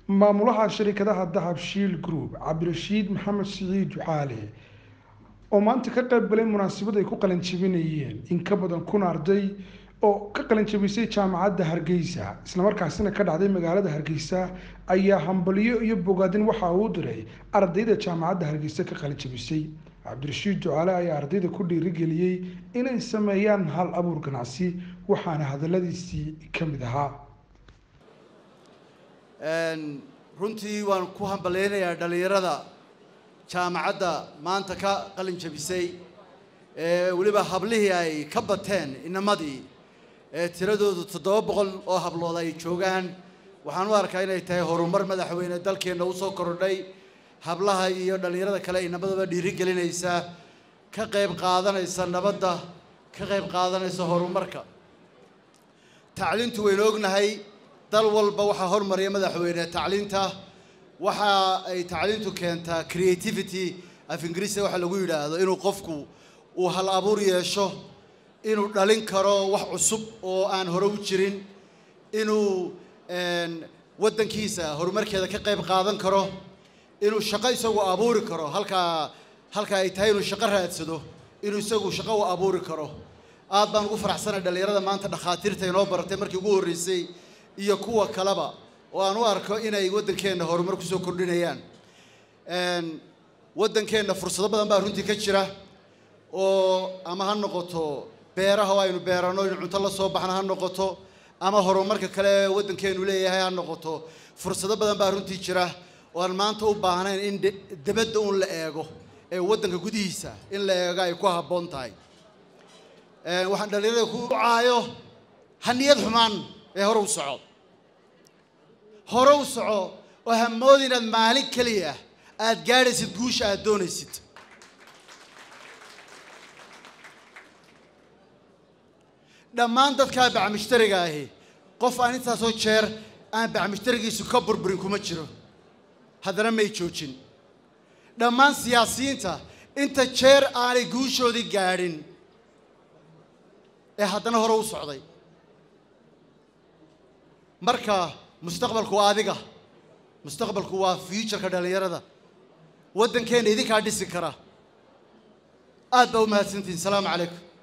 maamulaha shirkadaha dahab shiil group cabdirashiid maxamed siciid ducaale oo maanta ka qayb galay munaasabad ay ku qalin jabinayeen in ka badan kun arday oo ka qalin jabisay jaamacadda hargeysa islamarkaasina ka dhacday magaalada hargeysa ayaa hambalyo iyo bogaadin waxa uu diray ardayda jaamacadda hargeysa ka qalin jabisay cabdirashiid ducaale ayaa ardayda ku dhiirigeliyey inay sameeyaan hal abuur ganacsi waxaana hadaladiisii ka mid ahaa runtii waan ku hambalaynayaa dhallinyarada jaamacadda maanta ka qalin jabisay ee weliba hablihii ay ka bateen inamadii ee tiradoodu toddoba boqol oo hablood ay joogaan waxaan u arkaa inay tahay horumar madaxweyne dalkeenna usoo kordhay hablaha iyo dhallinyarada kale inamadaba dhiirigelinaysa ka qayb qaadanaysa nabadda ka qayb qaadanaysa horumarka tacliintu waynu ognahay dal walba waxaa hormariya madaxweyne tacliinta waxa ay tacliintu keentaa creativity af ingiriisiga waxa lagu yidhaahdo inuu qofku uu hal abuur yeesho inuu dhalin karo wax cusub oo aan hore u jirin inuu waddankiisa horumarkeeda ka qayb qaadan karo inuu shaqo isagu abuuri karo halkaa halka ay tahay inuu shaqo raadsado inuu isagu shaqo u abuuri karo aad baan ugu faraxsanay dhallinyarada maanta dhakhaatiirta inoo baratay markii ugu horreysay iyo kuwa kaleba oo aan u arko inay waddankeenna horumar kusoo kordhinayaan waddankeenna fursado badan baa runtii ka jira oo ama ha noqoto beeraha oo aynu beerano in cunto la soo baxna ha noqoto ama horumarka kale ee waddankeenu leeyahay ha noqoto fursado badan baa runtii jira oo aan maanta u baahnayn in debadda un la eego ee waddanka gudihiisa in la eego ay ku habboon tahay waxaan dhallinyarada ku caayo haniyad xumaan ee hore u soco hore u soco oo hamoodi inaad maalin keliya aad gaadhaysid guusha aad doonaysid dhammaan dadkaa bacmushtariga ahi qof aan intaasoo jeer aan bacmushtarigiisu ka burburin kuma jiro haddana may joojin dhammaan siyaasiyiinta inta jeer aanay guushoodii gaadhin ee haddana hore u socday marka mustaqbalku waa adiga mustaqbalku waa futureka dhallinyarada waddankeenna idinkaa dhisi kara aad baa u mahadsantihin salaamu calaykum